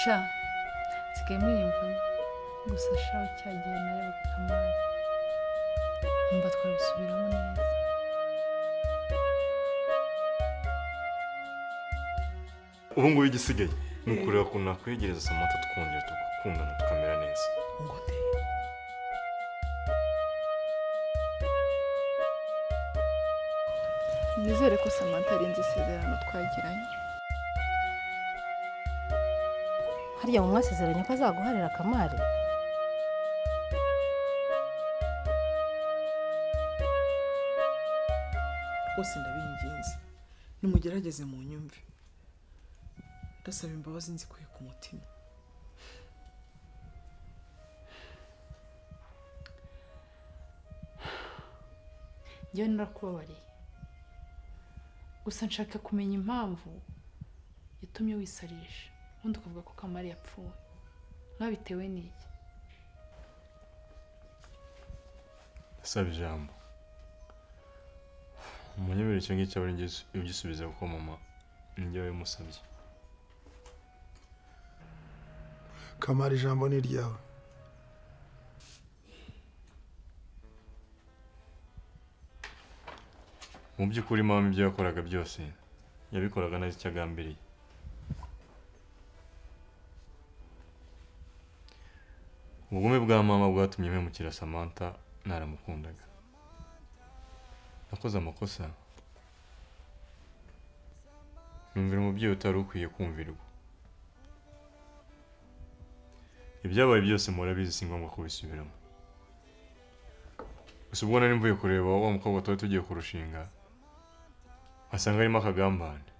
sha nsigaye mwiyumvamo gusa sha cya gihe narebaga kamari nkumva twabisubiramo neza ubu ngubu igisigaye ni ukureba ukuntu nakwegereza samata tukongera tugakundana tukamera neza nizere ko samantha arenze isezerano twagiranye harya mu mwasezeranye ko azaguharira kamari rwose ndabinginze nimugerageze mu nyumve ndasaba imbabazi nzikuye ku mutima njyewe narakubabariye gusa nshaka kumenya impamvu yatumye wisarisha ubundi ukavuga ko kamari yapfuye mwabitewe n'iki ndasaba ijambo umunyemerere icyo ngicyo aba ari njye ugisubiza kuko mama njye wabimusabye kamara ijambo ni iryawe mu by'ukuri mama ibyo yakoraga byose yabikoraga neza icyo agambiriye ubugome bwa mama bwatumye mpemukira samantha naramukundaga nakoze amakosa numvira umubyeyi utari ukwiye kumvirwa ibyabaye byose murabizi si ngombwa kubisubiramo gusa ubwo nari mvuye kureba wa mukobwa tuba tugiye kurushinga asanga harimo akagambane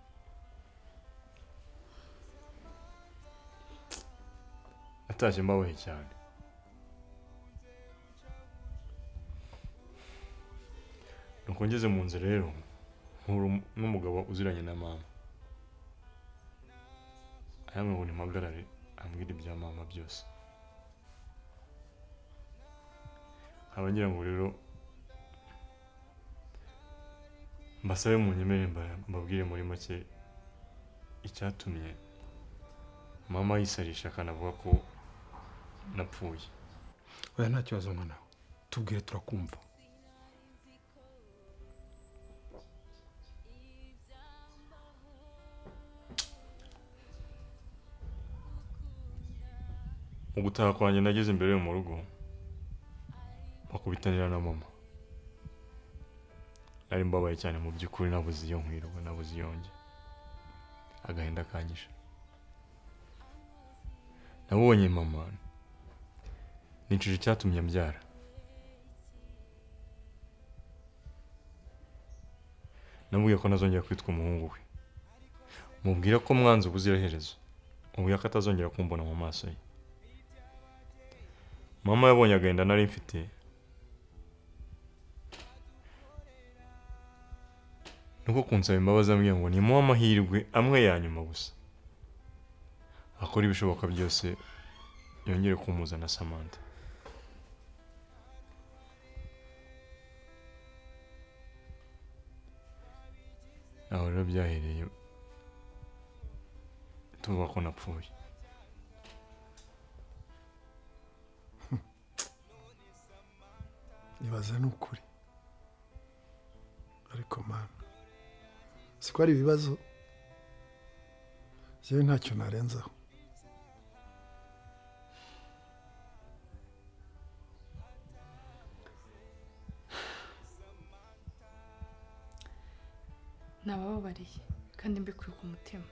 atashye mbabaye cyane nuko ngeze mu nzu rero nkura n'umugabo uziranye na mama aramwe ngo nimpagarare ambwira ibya mama byose abagira ngo rero mbasabe mu nyemere mba- mbabwire muri make icyatumye mama yisarisha akanavuga ko napfuye oya nta kibazo mwana we tubwire turakumva mu gutaha kwanjye nageze imbere yo mu rugo bakubitanira na mama nari mbabaye cyane mu by'ukuri nabuze iyo nkwirwa nabuze iyo njye agahinda kanyishe nabonye mama nicira icyatumye mbyara namubwiye ko ntazongera kwitwa umuhungu we mubwira ko mwanze ubuziraherezo mubwira ko atazongera kumbona mu maso ye mama yabonye agahinda nari mfite nuko kunsaba imbabazi ambwira ngo nimuhe amahirwe amwe ya nyuma gusa akora ibishoboka byose yongere kumuza na samantha aho rero byahereye tuvuga ko napfuye nibaza ni ukuri ariko mama si ko ari ibibazo yewe ntacyo narenzaho nabababariye kandi mbikuye ku mutima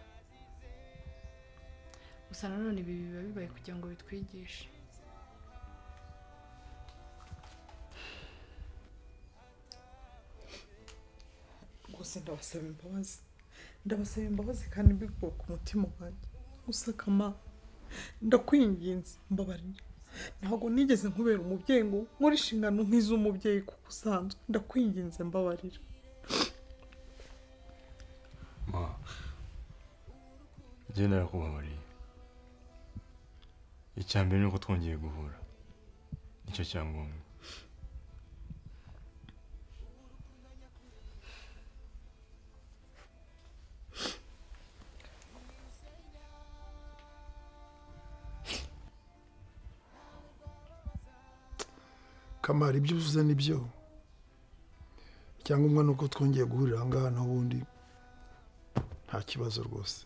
gusa nanone ibi biba bibaye kugira ngo bitwigishe rwose ndabasaba imbabazi ndabasaba imbabazi kandi mbikuye ku mutima wanjye gusa kamara ndakwinginze mbabarira ntabwo nigeze nkubera umubyeyi ngo nkore inshingano nk'iz'umubyeyi kuko usanzwe ndakwinginze mbabarira Ma, njye narakubabariye icya mbere ni uko twongeye guhura nicyo cya ngombwa kamari ibyo uvuze ni byo icyangombwa ni uko twongeye guhurira aha ngaha n'ubundi nta kibazo rwose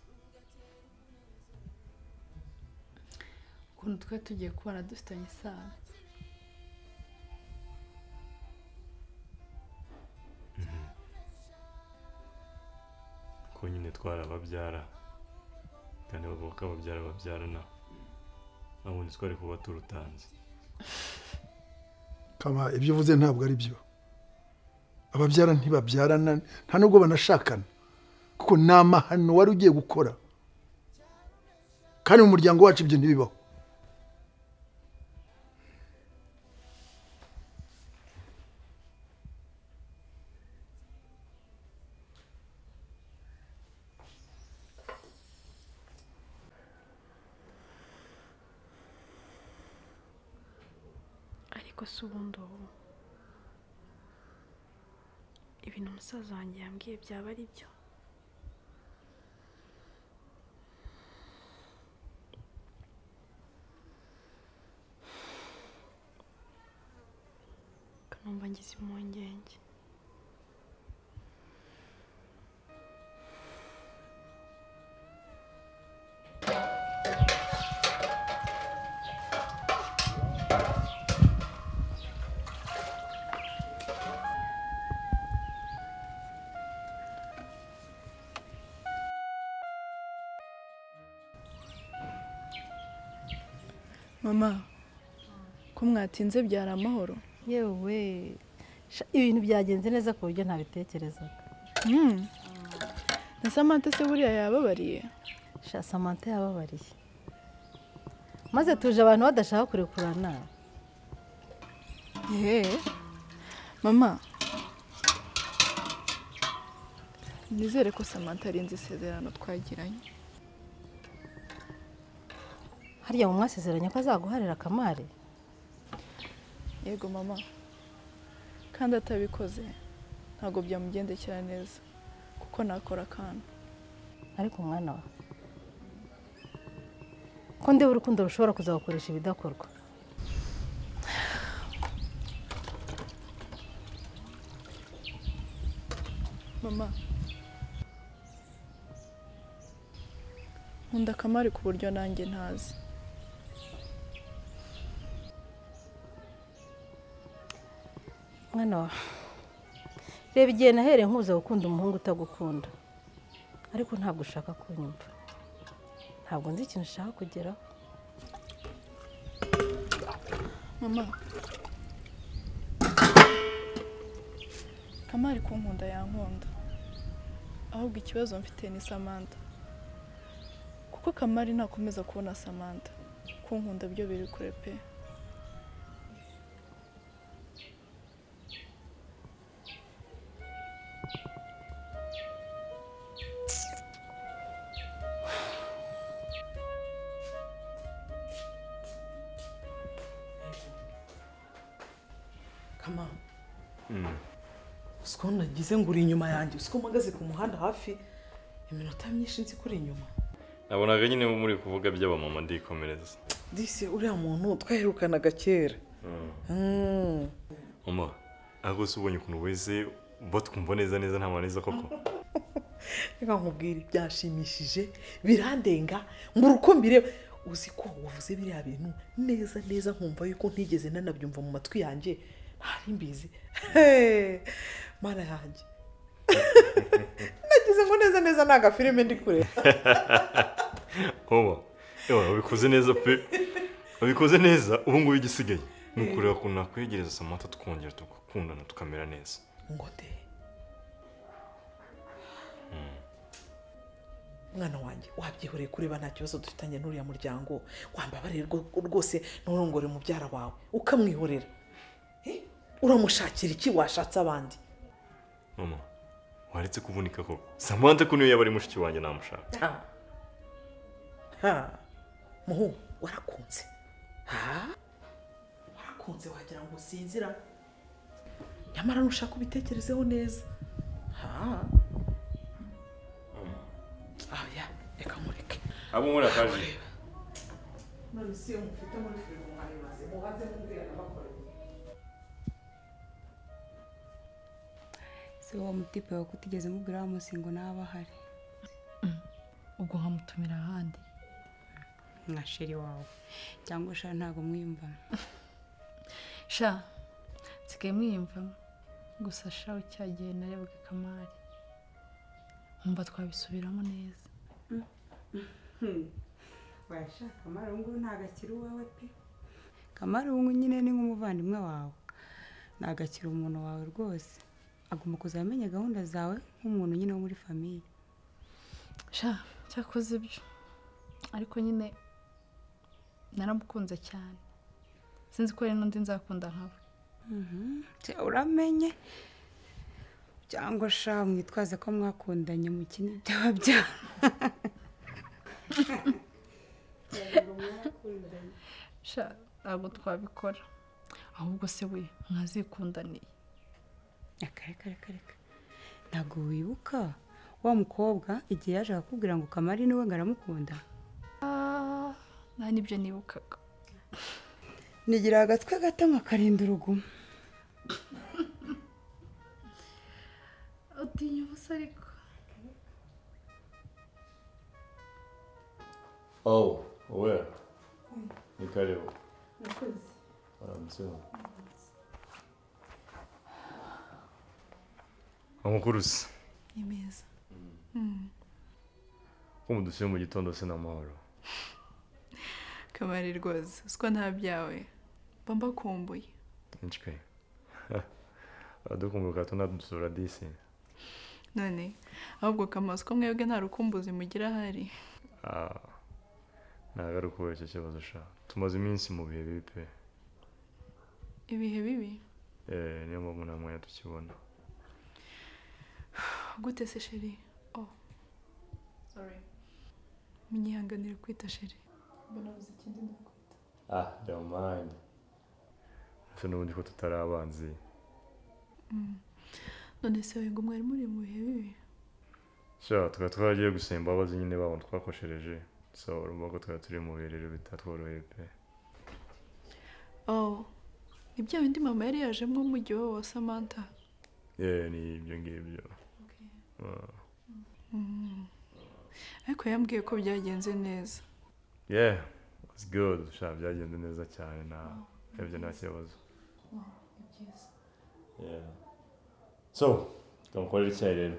ukuntu twe tugiye kubana dufitanye isano ko nyine twarababyara kandi bavuga ko ababyara babyarana ntabundi twari kuba turutanze kama ibyo uvuze ntabwo ari byo ababyara ntibabyarana nta nubwo banashakana kuko ni amahano wari ugiye gukora kandi mu muryango wacu ibyo ntibibaho ariko se ubundi ubu ibintu umusaza wanjye yambwiye byaba ari byo kanumva ngize impungenge mama ko mwatinze byari amahoro yewe sha, ibintu byagenze neza ku buryo ntabitekerezaga Mm. na samantha se buriya yababariye sha samantha yababariye maze tuje abantu badashaka kurekurana yeee mama nizere ko samantha arinze isezerano twagiranye hariya mu mwasezeranye ko azaguharira kamari yego mama kandi atabikoze ntabwo byamugendekera neza kuko nakora akantu ariko mwana wa ko ndeba urukundo rushobora kuzagukoresha ibidakorwa mama nkunda akamari ku buryo nanjye ntazi mwana wa reba igihe nahereye nkuza gukunda umuhungu utagukunda ariko ntabwo ushaka kunyumva ntabwo nzi ikintu ushaka kugeraho mama kamari ku nkunda yankunda ahubwo ikibazo mfite ni samantha kuko kamari ntakomeza kubona samantha ku nkunda byo biri kure pe kama uziko nagize ngo uri inyuma yanjye uziko mpagaze ku muhanda hafi iminota myinshi nzi ko uri inyuma nabonaga nyine muri kuvuga by'abamama ndikomereza disi uriya muntu twaherukanaga kera Mm. mama ahubwo se ubonye ukuntu wese bo twumva neza neza nta maneza koko reka nkubwire byashimishije birandenga mbura uko mbireba uzi ko wavuze biriya bintu neza neza nkumva yuko ntigeze nanabyumva mu matwi yanjye ntari mbizi Hey! mana yanjye nagize ngo neza neza ni agafilime ndi kureba mama yewe wabikoze neza pe wabikoze neza ubu ngubu igisigaye ni ukureba ukuntu nakwegereza samata tukongera tugakundana tukamera neza ngo de mwana wanjye wabyihoreye kureba nta kibazo dufitanye n'uriya muryango wambabarire rwo- rwose nturongore mubyara wawe ukamwihorera Eh? uramushakira iki washatse abandi mama waretse kuvunika koko samanta ko niyo yaba ari mushiki wanjye namushaka Ha. Ha. muhungu warakunze Ha? warakunze wagira ngo usinzira nyamara nushaka ubitekerezeho neza Ha. Ah, ya reka mureke abo muri akaje none si iyo mufite muri firigo mwayibaze mubaze mubwira nabakoreye se uwo mutipe wawe kutigeze mubwira wa musingo nawe ahari ubwo nkamutumira ahandi nka sheri wawe cyangwa sha ntabwo mwiyumvamo sha nsigaye mwiyumvamo gusa sha cya gihe narebaga kamari nkumva twabisubiramo neza wayasha kamara ubu ngubu ntabwo akiri uwawe pe kamara ubu ngubu nyine ni nk'umuvandimwe wawe ntabwo akiri umuntu wawe rwose agomba kuzajya amenya gahunda zawe nk'umuntu nyine wo muri famiye sha cyakoze ibyo ariko nyine naramukunze cyane sinzi ko hari n'undi nzakunda nkawe Se uramenye cyangwa sha mwitwaze ko mwakundanye mukine byaba byaba sha ntabwo twabikora ahubwo se we mwazikundaniye reka reka reka reka ntabwo wibuka wa mukobwa igihe yaje akakubwira ngo kamari niwe ngo aramukunda nta n'ibyo nibukaga nigira agatwe gato nkakarinda uruguma utinya ubusa ariko Oh, we. Ni karibu. Mwakoze. Amukurusi. ni meza Ko mudusuye mu gitondo se n'amahoro. kamari rwose uswa nta byawe mba mbakumbuye Nchike. Adukumbuka tunadusura disi. none ahubwo kamazi ko mwebwe nta rukumbuzi mugira ahari Ah. Nagaruka kuri icyo kibazo sha. Tumaze iminsi mu bihe bibi pe. ibihe bibi Eh, niyo mpamvu nta mwanya tukibona. gute se sheri oh sorry munyihanganire kwita sheri mbona buze ikindi nakwita Ah, don't mind. Ese n'ubundi ko tutari abanzi. none se wowe ngo mwari muri mu bihe bibi sha tukaba twaragiye gusaba imbabazi nyine babona twakoshereje so urumva ko twari turi mu bihe rero bitatworoheye pe oh ni bya bindi mama yari yajemo mu gihe wa samantha yewe ni ibyo ngibyo Ah. ariko yambwiye ko byagenze neza yeah it's good sha byagenze neza cyane na ibyo nta kibazo yeah so tumukorera icyayi rero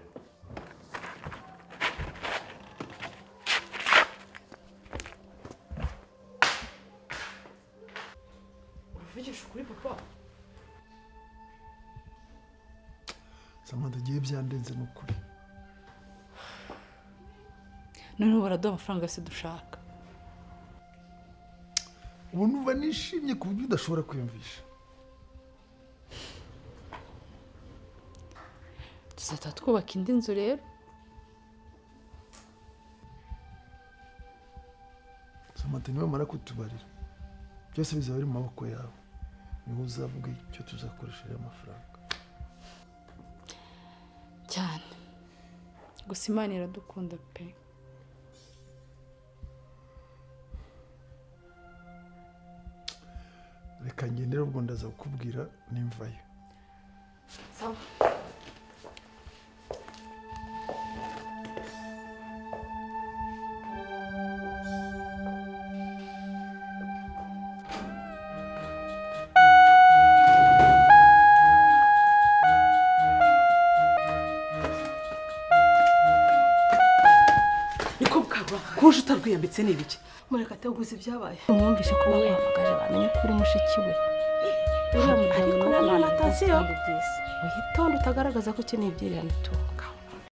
uravugisha ukuri papa samantha agiye byandenze ni ukuri noneho baraduha amafaranga yose dushaka ubu numva nishimye ku buryo udashobora kwiyumvisha tuzahita twubaka indi nzu rero samantha nibamara kutubarira byose bizaba biri mu maboko yawe niwe uzavuga icyo tuzakoresheje amafaranga cyane gusa imana iradukunda pe reka ngendere ubwo ndaza kukubwira nimvayo niko bwaba kuje utarwiyambitse ni ibiki murekate uguze ibyabaye umwumvishe ko bakwamagaje bamenya ko uri mushiki we uriya muryango Ariko nawe nanone ntabwo Natasia- byiza witonde utagaragaza ko ukeneye ibyirirane itungo